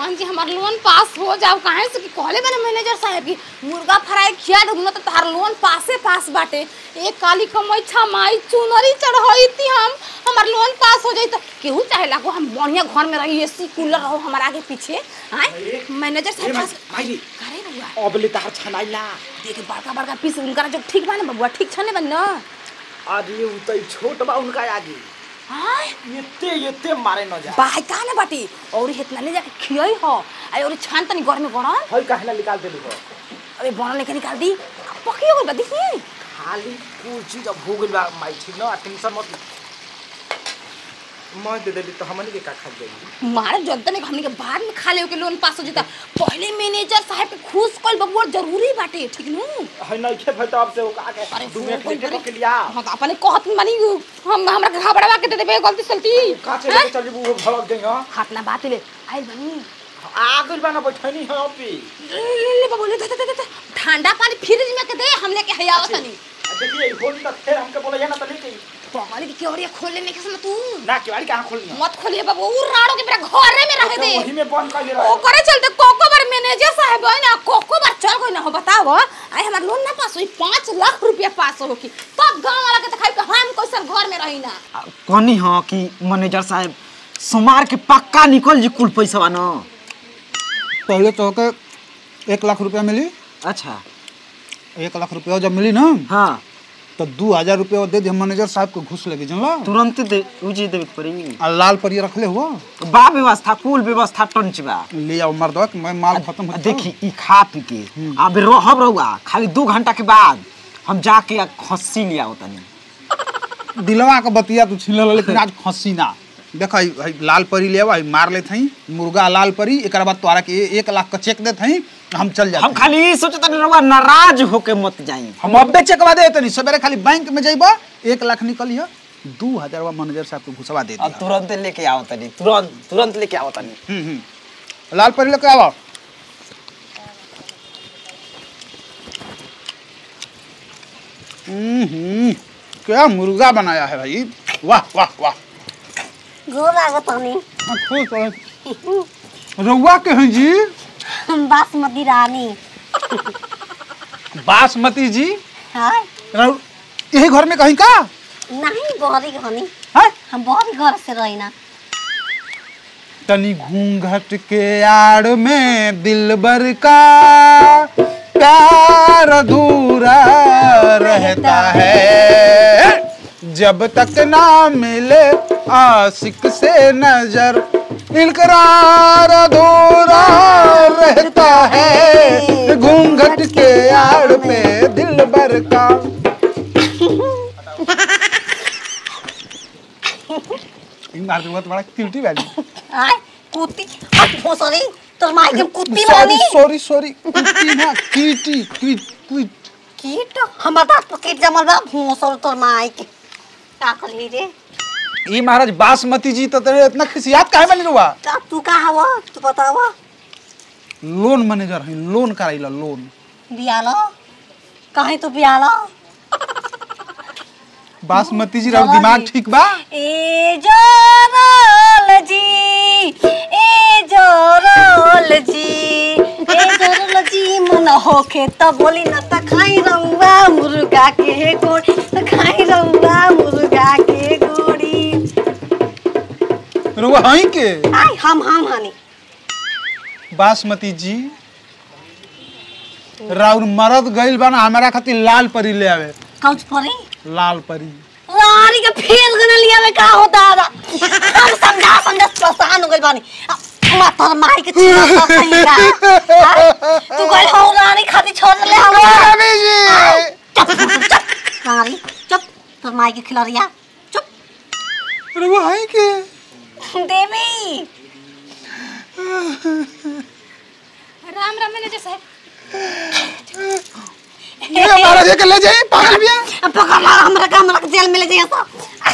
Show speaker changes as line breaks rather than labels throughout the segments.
भगवान जी हमार लोन पास हो जाओ काहे से कि कहले बने मैनेजर साहब की मुर्गा फ्राई खिया दो ना तो तार लोन पासे पास बाटे एक काली कमाई छमाई चुनरी चढ़ाई थी हम हमार लोन पास हो जाई तो केहू चाहे लागो हम बढ़िया घर में रही एसी कूलर रहो हमार आगे पीछे आए मैनेजर साहब पास
माइली
करे बबुआ
अबले तार छनाइला
देखे बड़का बड़का पीस उनका जो ठीक बा ना बबुआ ठीक छने बन ना
अरे उ त छोट बा उनका आगे
हाय
एते एते मारे न जा
बाई का ना बाटी और इतना ले जाके खियई हो आई और छान तनी घर में गड़न
हई काहे ना निकाल देली हो
अरे बना लेके निकाल दी पकी हो गई बा देखी
खाली कुल चीज अब हो गइल बा माई ठीक न टेंशन मत ले। मैं दे देली तो हमनी के का खा जाई
मारे जनता ने हमने के बाद में खा ले के लोन पास हो जाता पहले मैनेजर साहब के खुश कल बबुआ जरूरी बाटे ठीक नु
हई नहीं खे भई तो अब से वो का के
अरे
दू
फोन
मिनट
कोई
लेटे
करे।
के लिया
हाँ तो अपने कहत मानी हम हमरा के घबरावा के दे देबे गलती सलती
का चले चल वो भड़क गई हां
हाथ ना बात ले आई बनी
आ गइल बा ना बैठनी है पे
ले ले ले बबुआ ले दे दे दे दे ठंडा पानी फ्रिज में के दे हम लेके हयावा तनी
देखिए होली तक फिर हमके बोला ना तो लेके
पहले की केवड़िया खोल लेने के समय तू
ना केवाड़ी कहां खोलनी
मत खोलिए बाबू उ राड़ो के मेरा घरे में रहे दे
वही में बंद कर ले रहा
ओकरे चलते कोको बार मैनेजर साहब है ना कोको बार चल गई ना हो बताओ आई हमार लोन ना पास हुई पाँच लाख रुपया पास हो की तब गांव वाला के दिखाई कि हम कैसन घर में रही ना
कहनी हाँ कि मैनेजर साहब सोमार के पक्का निकल जी कुल पैसा न
पहले तो के एक लाख रुपया मिली
अच्छा
एक लाख रुपया जब मिली ना
हाँ
तो दू हजार रुपया दे दिया मैनेजर साहब को घुस लगी जानला
तुरंत दे उजी देवे के पड़ी
आ लाल परिया रखले हुआ
बा व्यवस्था कुल व्यवस्था टंच बा
ले आओ मर्दवा कि मैं माल खत्म हो
देखी ई खा पी के अब रहब रहुआ खाली दू घंटा के बाद हम जाके आ खस्सी लिया तनी
दिलवा के बतिया तू छीन ले लेकिन आज खसी ना देख हई हई लाल परी ले आई मार ले थई मुर्गा लाल परी एक बाद तोरा के ए- एक लाख का चेक दे थई हम चल
हम
जाते
खाली ई सोचत रहुआ नाराज होके मत जाई
हम अब्बे चेकवा दे तनी सवेरे खाली बैंक में जइबा एक लाख निकलिया दू हजार मैनेजर साहब को घुसवा दे
अब
दिया
तुरंत लेके आओ तनी तुरंत तुरंत लेके आओ तनी
हम्म, हम्म। लाल परी लेके आवा हम्म, हम्म, क्या मुर्गा बनाया है भाई वाह वाह वाह
गोर लागत हनी
हाँ, खुश रहो। रउआ के हैं जी
बासमती रानी
बासमती जी
हाय
रउ- यही घर में कहीं का
नहीं बहरी हनी
है
हम बहरी घर से रही ना
तनी घूंघट के आड़ में दिल भर का प्यार अधूरा रहता है जब तक ना मिले आशिक से नजर इकरार अधूरा रहता है घूंघट के आड़ में दिल भर का इन मार दूंगा तुम्हारा क्यूटी वाली
हाय कुत्ती अब सॉरी तोर माई के कुत्ती
सॉरी
रानी
सॉरी सॉरी कुत्ती ना कीटी क्वीट क्वीट
कीट हमर दांत पर कीट जमल बा भूसल तोर माई के का करली रे
ई महाराज बासमती जी तो तेरे इतना खिसियात काहे बनी रुआ
का तू का हवा तू बतावा
लोन मैनेजर है लोन कराइला लोन
बियालो काहे तू बियालो
बासमती जी रहो दिमाग ठीक बा
ए जोरल जी ए जोरल जी ए जोरल जी मन होखे त बोली न त खाई रहुआ मुर्गा के गोड़ी त खाई रहुआ मुर्गा के गोड़ी
रुआ हई के
आई हम हम हनी
बासमती जी राउर मरद गइल बा ना हमारा खातिर लाल परी ले आवे
कौच परी
लाल परी
रानी के फेल गना लिया में का होता है हम समझा समझा परेशान हो गइल बानी मातर माई के चीज तो सही का हाँ? तू गइल हो रानी खाती छोड़ ले हवा
रवि जी
चुप चुप चुप रानी चुप तोर माई के खिलौरिया चुप
रुआ हई के
देवी
राम राम मैनेजर साहब
ये महाराज के ले जाई पागल बिया
अब पकड़ ला हमरा का हमरा के जेल में ले जाइए तो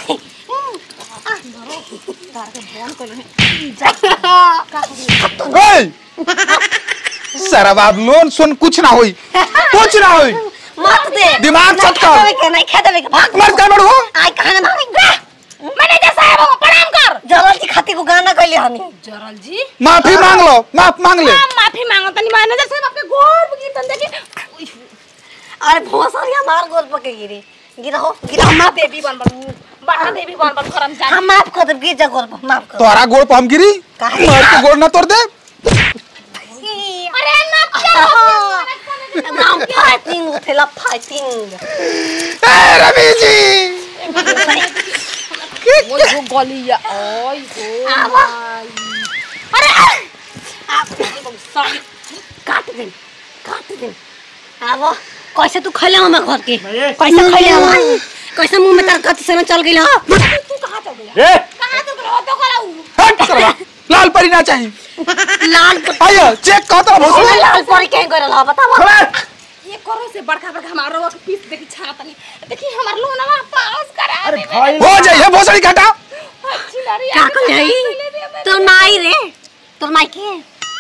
ओए सारा बात लोन सुन कुछ ना होई कुछ ना होई
मत दे
दिमाग
नहीं
सट कर।
खेदेवे के नहीं खेदेवे के भाग
मर जा बड़ो
आई कहां मारेंगे
मैनेजर साहब हो, प्रणाम कर
जरल जी खातिर को गाना गइले हनी
जरल जी
माफी मांग लो माफ मांग ले
हम माफी मांगो तनी मैनेजर साहब आपके गोर गिरतन देखी
अरे भोसर हमार गोल पके गिरी गिरा हो गिरा हम माफ
देवी बन बन बाटा देवी बन बन करम जान
हम माफ कर देब गिर जा गोल पर माफ कर
तोहरा गोड़ पर हम गिरी
काहे?
मार के गोड़ ना तोड़ दे
अरे ना
नाम फाइटिंग उठेला फाइटिंग
ए रवि जी
वो वो गलिया ओय हो
आवा।
अरे
आप
सॉरी
काट दे काट दे आबो कैसे तू खैले हम घर के
नहीं।
कैसे खैले हम कैसे मुंह में तार कति से चल गेल हो
तू कहां चल गया
ए
कहां चल गया तो करा
हट करवा लाल परी ना चाहिए
लाल पर
आइए चेक कह तो भोसड़ी
लाल पर के करल हो बताओ
ये करो से बड़का बड़का हमारा रोक पीस देखी छा तनी देखी हमार लोनवा पास करा
अरे
दे
भाई
हो जाइए भोसड़ी घटा
अच्छी नारी
का कर जाई तोर माई रे तोर माई के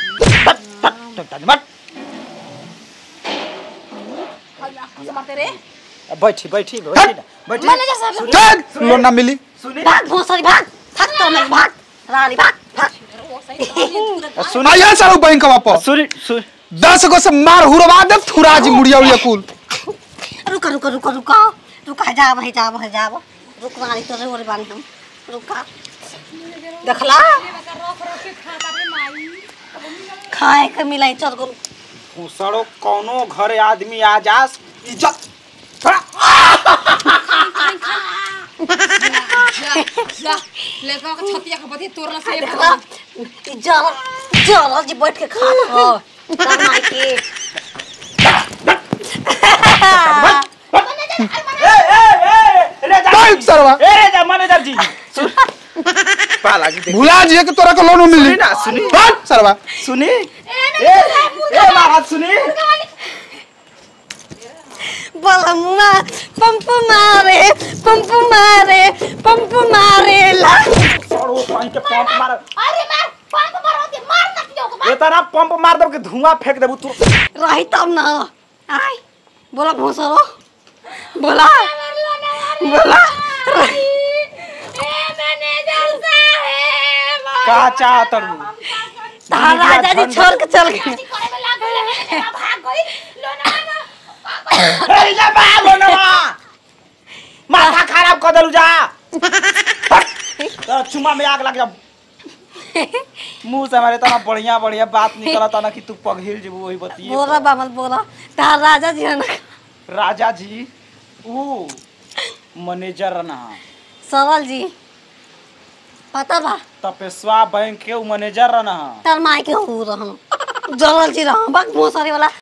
मारते रे
बैठी बैठी बैठी ना बैठी
मैनेजर साहब
चल लोन ना मिली
सुनी
भाग भोसरी भाग भाग तोर माई भाग रानी भाग भाग
वो सही
सुनी
आइए सर बैंक वापस
सुनी सुनी
दस गो से मार हुरवा दे थुरा जी मुड़िया उड़िया कुल
रुका रुका रुका रुका रुका जा भाई जा भाई जा रुक रानी तोरे ओरे बानी हम रुका देखला खाए के मिलाई चल गो
सड़ो कौनो घरे आदमी आ जास इज्जत थोड़ा
जा लेका के छतिया के बदी तोरला से
देखला ई जल जल जी बैठ के खा हो तोर माई के
ए ए ए रे जा
बैंक सरवा
ए रे जा मैनेजर जी सुन पाला की देख
भुला जी के तोरा के लोन मिली
सुनी ना, सुनी।
हट सरवा
सुनी ए ए बात सुनी
बोला मुआ पंप मारे पंप मारे पंप मारे ला
सड़ो पानी के पंप मार
अरे मार पंप मारो के मार ना कियो
ये तारा पंप मार दब के धुआं फेंक देबू तू
रही तब ना आई बोला भोसरो बोला बोला
ए मैनेजर साहब
का चाहत रू
तारा राजा जी छोड़ के चल गए
करे में लाग गए भाग गई लोना
ए जा बाबो नवा माथा खराब कर देलू जा तो चुमा में आग लग जा मुंह से हमारे तना बढ़िया बढ़िया बात निकलता ना कि तू पगहिल जेबू वही बतिए
बोला बामल बोला तारा राजा जी है ना
राजा जी ऊ मैनेजर ना
सरल जी पता बा
तपेस्वा बैंक के ऊ मैनेजर ना
तार माई के हो रहम जरल जी रहम बक भोसरी वाला